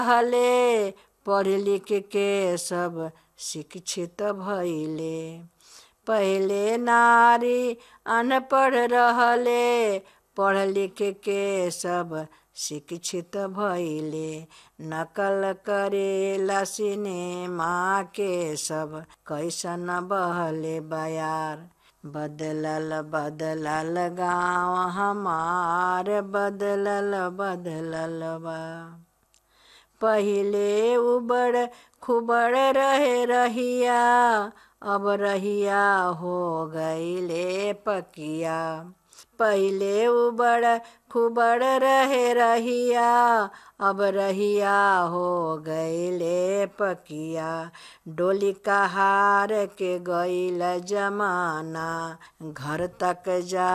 हले पढ़ लिख के सब शिक्षित भइले पहिले नारी अनपढ़ रहले पढ़ लिख के सब शिक्षित भइले नकल करेला सिनेमा के सब कैसन बहले बयार बदलल बदलल गाँव हमार बदलल बदलल बा पहिले उबड़ खुबड़ रहे रहिया अब रहिया हो गईले पकिया पहिले उबड़ खुबड़ रहे रहिया अब रहिया हो गईले पकिया डोली कहार के गईल जमाना घर तक जा